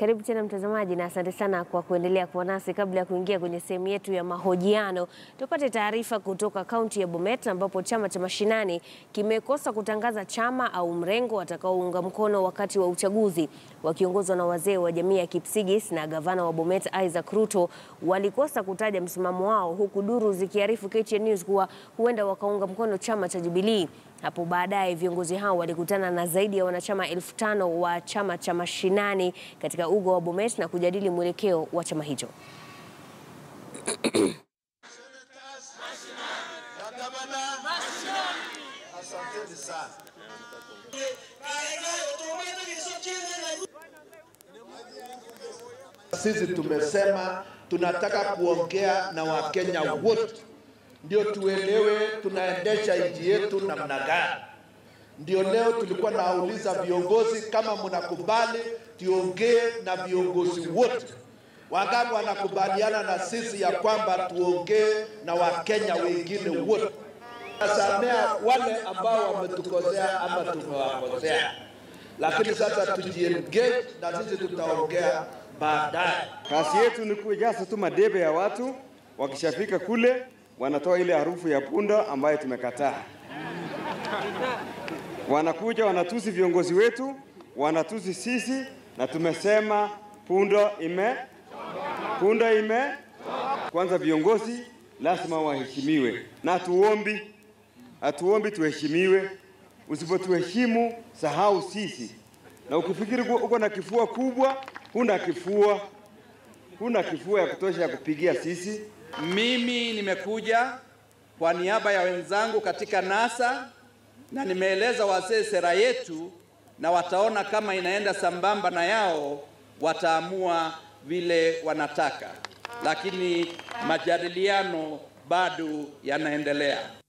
Karibu tena mtazamaji, na asante sana kwa kuendelea kuwa nasi. Kabla ya kuingia kwenye sehemu yetu ya mahojiano, tupate taarifa kutoka kaunti ya Bomet ambapo chama cha mashinani kimekosa kutangaza chama au mrengo watakaounga mkono wakati wa uchaguzi. Wakiongozwa na wazee wa jamii ya Kipsigis na gavana wa Bomet Isaac Ruto walikosa kutaja msimamo wao, huku duru zikiarifu KTN News kuwa huenda wakaunga mkono chama cha Jubilee. Hapo baadaye viongozi hao walikutana na zaidi ya wanachama elfu tano wa chama cha mashinani katika uga wa Bomet na kujadili mwelekeo wa chama hicho. Sisi tumesema tunataka kuongea na Wakenya wote ndio tuelewe tunaendesha nchi yetu namna gani. Ndio leo tulikuwa nauliza viongozi kama mnakubali tuongee na viongozi wote. Wangapi wanakubaliana na sisi ya kwamba tuongee na Wakenya wengine wote? Nasamea wale ambao wametukosea ama tumewakosea, lakini sasa tujiengage na sisi tutaongea baadaye. Kazi yetu ni kujaza tu madebe ya watu, wakishafika kule wanatoa ile harufu ya punda ambayo tumekataa. Wanakuja wanatusi viongozi wetu, wanatusi sisi, na tumesema punda ime punda ime. Kwanza viongozi lazima waheshimiwe, na hatuombi hatuombi tuheshimiwe. Usipotuheshimu sahau sisi, na ukifikiri uko na kifua kubwa, huna kifua, huna kifua ya kutosha ya kupigia sisi. Mimi nimekuja kwa niaba ya wenzangu katika NASA na nimeeleza wazee sera yetu, na wataona kama inaenda sambamba na yao, wataamua vile wanataka, lakini majadiliano bado yanaendelea.